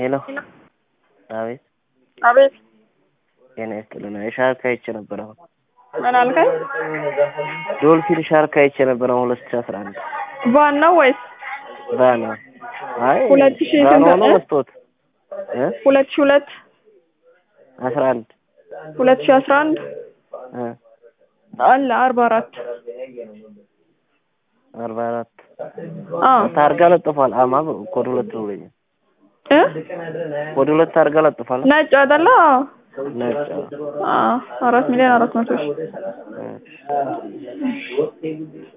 ሄሎ አቤት አቤት ጤና ይስጥልን ሻርክ አይቼ ነበር አሁን ምን አልከኝ? ዶልፊን ሻርክ አይቼ ነበር አሁን ሁለት ሺህ አስራ አንድ ቫን ነው ወይስ ቫን አይ ሁለት ሺህ ቫን ስንት ሆኖ እ? መስቶት እ ሁለት ሺህ ሁለት አስራ አንድ ሁለት ሺህ አስራ አንድ እ አለ አርባ አራት አርባ አራት አዎ ታርጋ ለጥፏል አማ ኮድ ሁለት ነው ብሎኛል እ ኮድ ሁለት ታርጋ ለጥፏል ነጭ አይደለ? አዎ ነጭ አዎ አራት ሚሊዮን አራት መቶ ሺህ እ